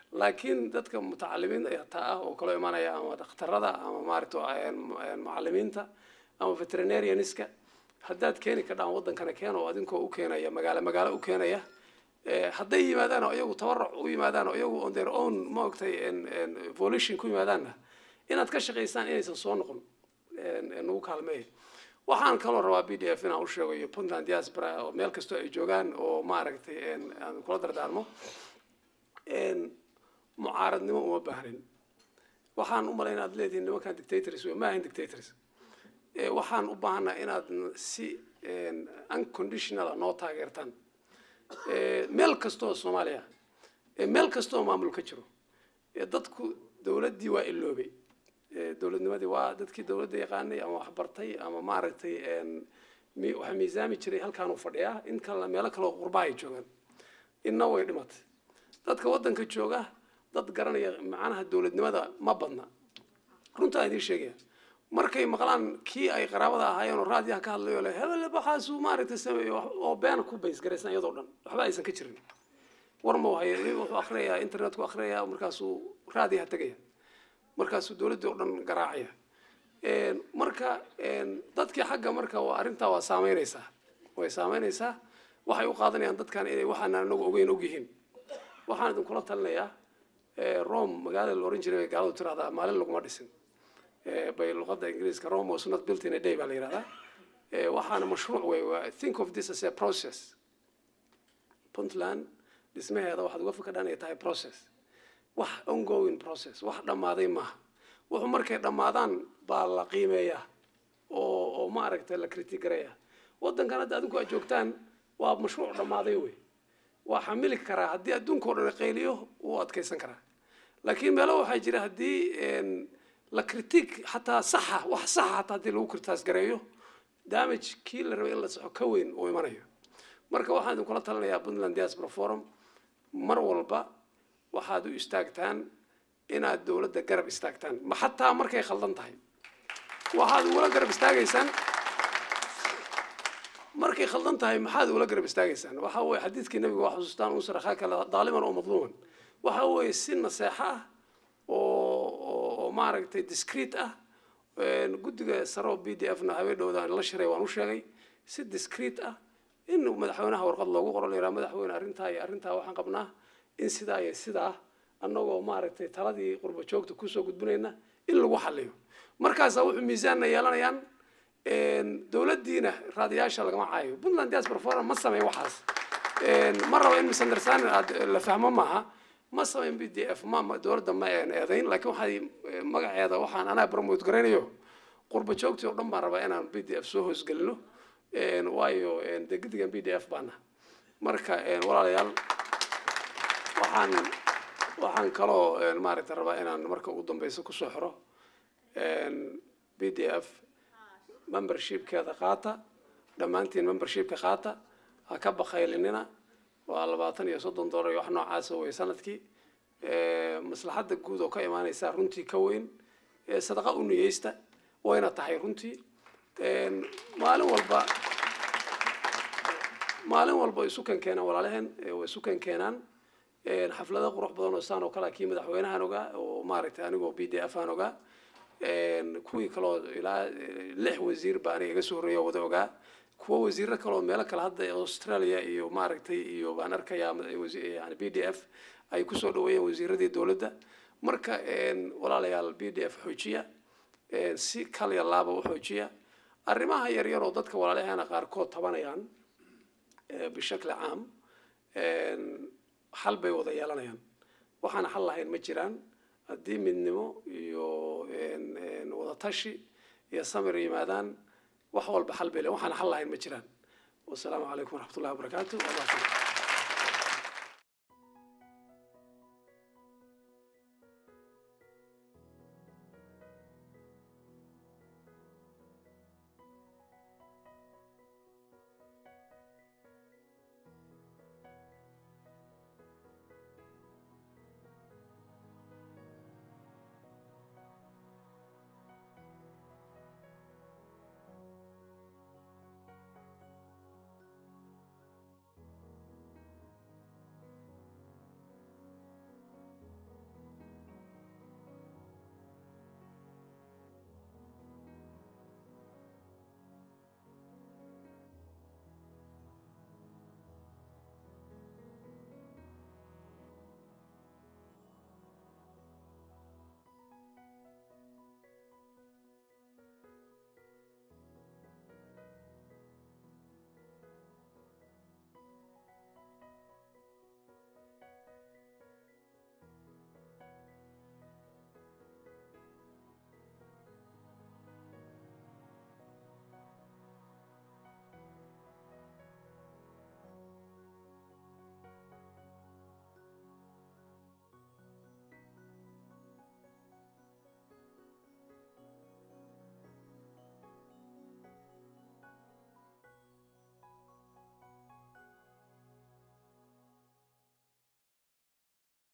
laakiin dadka mutacalimiin taa ah oo kaloo imanaya ama dhakhtarada ama maaragta macalimiinta ama veterinarianiska haddaad keeni kadhaan waddankana keeno adinkoo u keenaya magaalo magaalo u keenaya hadday yimaadaan oo iyagu tabaruc u yimaadaan oo iyagu on their own maogtay evolution ku yimaadaanna inaad ka shaqaysaan inaysan soo noqon nagu kaalmeeya waxaan kaloo rabaa b d f inaan u sheego iyo puntland diaspora oo meel kastoo ay joogaan oo maaragtay aan kula dardaarmo mucaaradnimo uma baahnin waxaan u malayn aad leedihiin nimankan dictators wey ma ahayn dictators waxaan u baahanaa inaad si unconditional noo taageertaan meel kastoo soomaaliya meel kastoo maamul ka jiro dadku dowladdii waa iloobay dowladnimadii waa dadkii dowladda yaqaanay ama waxbartay ama maaragtay waxa miisaami jiray halkaanuu fadhiyaa in kalena meelo kaleo qurba ay joogaan inna way dhimatay dadka waddanka jooga dad garanaya macnaha dowladnimada ma badna runtaa idiin sheegaya markay maqlaan kii ay qaraabada ahaayeen oo raadiyaha ka hadlayo le hebel waxaasuu maaragtay sameeyo oo beena ku baysgaraysan iyadoo dhan waxba aysan ka jirin war ma hayo wuxuu akhriyayaa internetku akhriyayaa markaasuu raadiyaha tegaya markaasuu dowladdii oo dhan garaacaya marka dadkii xagga marka waa arrintaa waa saameynaysaa way saameynaysaa waxay u qaadanayaan dadkan inay waxaan anagu ogeyn ogyihiin waxaan idinkula talinayaa rome magaalada la oran jiray bay gaaladu tirahdaa maalin laguma dhisin bay luqadda ingiriiska rome was not built in a day baa la yidhahdaa waxaana mashruuc wey think of this as a process puntland dhismaheeda waxaad uga fikadhaan inay tahay process wax ongoing process wax dhammaaday maaha wuxuu markay dhammaadaan baa la qiimeeyaa oo oo maaragtay la critigaraya waddankan hadda adinku aad joogtaan waa mashruuc dhammaaday wey waa xamili karaa haddii adduunka o dhan qayliyo wuu adkaysan karaa laakiin meelo waxaa jira haddii la critique xataa saxa wax saxa hataa haddii lagu kritaas gareeyo damage kii la rabay in la saxo ka weyn uu imanayo marka waxaan idinkula talinayaa puntland diaspora forum mar walba waxaad u istaagtaan inaad dowladda garab istaagtaan ma xataa markay khaldan tahay waxaad ugula garab istaagaysaan markay khaldan tahay maxaad ugula garab istaagaysaan waxa weye xadiidkii nabiga waa xusuustaan unsur akhaaka daaliman oo madluuman waxa weeye si naseexo ah oo oo maaragtay discreet ah guddiga saro b d f na habeendhowda la shiray waan u sheegay si discreet ah in madaxweynaha warqad loogu qoro la yidhaha madaxweyne arrintaa iyo arrintaa waxaan qabnaa in sidaa iyo sidaa annagoo maaragtay taladii qurba joogta kusoo gudbinayna in lagu xaliyo markaasaa wuxuu miisaanna yeelanayaan dowladdiina raadiyaasha lagama caayo puntland diaspora forum ma sameyn waxaas ma rabo in misunderstanding aad la fahmo maaha ma sameyn b d f ma dowladda ma eedayn laakiin waxay magaceeda waxaan anaa promote garaynayo qurba joogtii oo dhan baan rabaa inaan b d f soo hoosgelino waayo de guddigan b d f baana marka walaalayaal waxaan waxaan kaloo maaragtay rabaa inaan marka ugu dambeysa kusoo xiro b d f membershipkeeda qaata dhammaantiin membershipka qaata ha ka bakaylinina waa labaatan iyo soddon dollar iyo wax noocaasa wey sanadkii maslaxadda guud oo ka imaanaysa runtii ka weyn sadaqa u niyeysta wayna tahay runtii maalin walba maalin walba isu kan keenaan walaalaheen way isu kan keenaan xaflado qurux badan oo saan oo kale kii madaxweynahan ogaa oo maaragtay anigoo b d f aan ogaa kuwii kaloo ilaa lix wasiir baa aniga iga soo horreeya wada ogaa kuwo wasiiro kaloo meelo kale hadda australia iyo maaragtay iyo baan arkayaa yani b d f ay kusoo dhaweeyeen wasiiradii dowladda marka walaalayaal b d f xoojiya si kalya laaba u xoojiya arrimaha yaryar oo dadka walaalaheena qaarkood tabanayaan bishakli caam xal bay wada yeelanayaan waxaan xal lahayn ma jiraan haddii midnimo iyo wada tashi iyo samir yimaadaan wax walba xal bay le waxaan xal lahayn ma jiraan wasalaamu calaykum waraxmat ullahi wabarakaatu